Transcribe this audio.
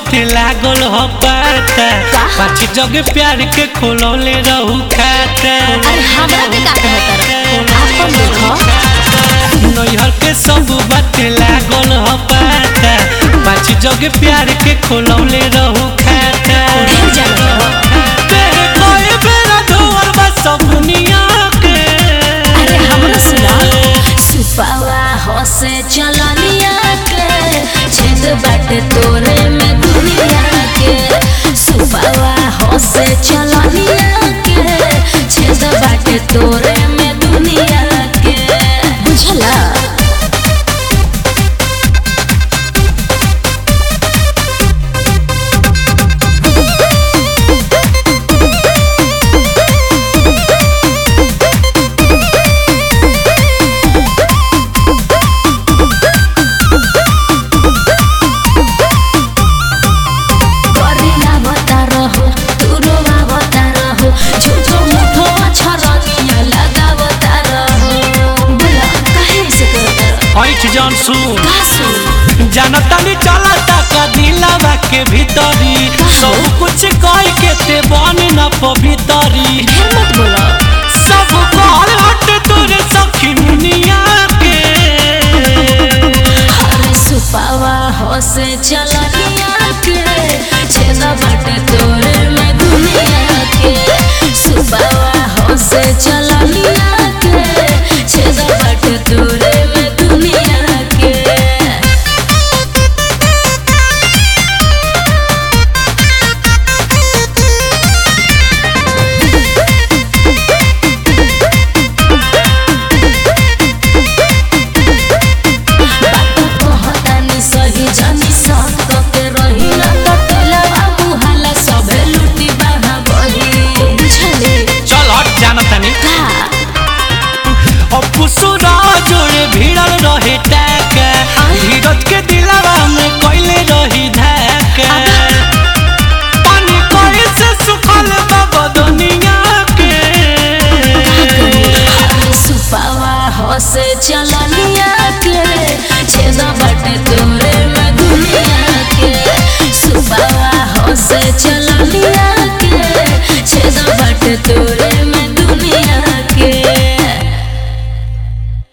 बाटे लागल हो पाता पाछी जग प्यार के खोलौले रहू खाता अरे हमरा के का कहत रह आपन देखो नैहर के सब बाटे लागल हो पाता पाछी जग प्यार के खोलौले रहू खाता ढेर जाने हो तेरे कोई बेरा धोअल बा सब दुनिया के अरे हमरा सुना सुपावा हसे चलनिया के छेद बाटे तोरे में दुनिया के सुपावा हसे चलनिया के छेद बाटे तोरे में दुनिया के बुझला करिला बता रहो तुरोवा बता रहो झूठो मूठो छरनिया लगा बता रहो बोला काहे से करता ऐठ जान सुन का सुन जानतानी चलता का दिलावा के भीतरी सब कुछ कह के ते बन न पवितरी ढेर मत बोल